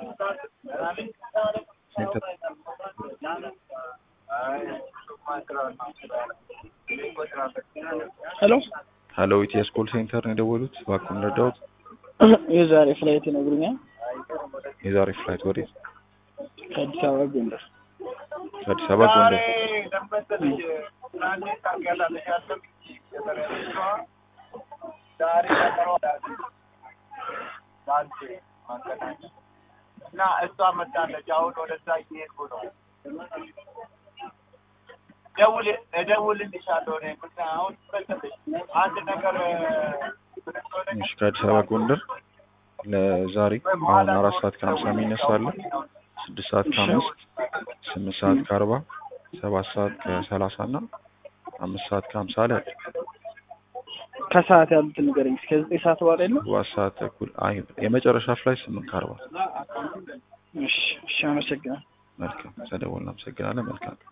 ሴንተር ሄሎ ሀሎ ኢቲኤስ ኮል ሴንተር ነው የደወሉት። እባክዎን ረዳዎት? የዛሬ ፍላይት ይነግሩኛል? የዛሬ ፍላይት ወዴት? ከአዲስ አበባ ጎንደር። ከአዲስ አበባ ጎንደር። እና እሷ መጣለች። አሁን ወደዛ እየሄድኩ ነው። ደውል እደውልልሻለሁ። እኔ ምን አሁን መሰለሽ አንድ ነገር እሺ ከአዲስ አበባ ጎንደር ለዛሬ አሁን አራት ሰዓት ከሀምሳ የሚነሳ አለ። ስድስት ሰዓት ከአምስት ስምንት ሰዓት ከአርባ ሰባት ሰዓት ከሰላሳ እና አምስት ሰዓት ከሀምሳ ላይ አለ። ከሰዓት ያሉትን ንገረኝ። እስከ ዘጠኝ ሰዓት በኋላ የለም? ሰባት ሰዓት ተኩል አይ የመጨረሻ ፍላይ ስምንት ከአርባ እሺ፣ እሺ፣ አመሰግናለሁ። መልካም ተደወልን። አመሰግናለን። መልካም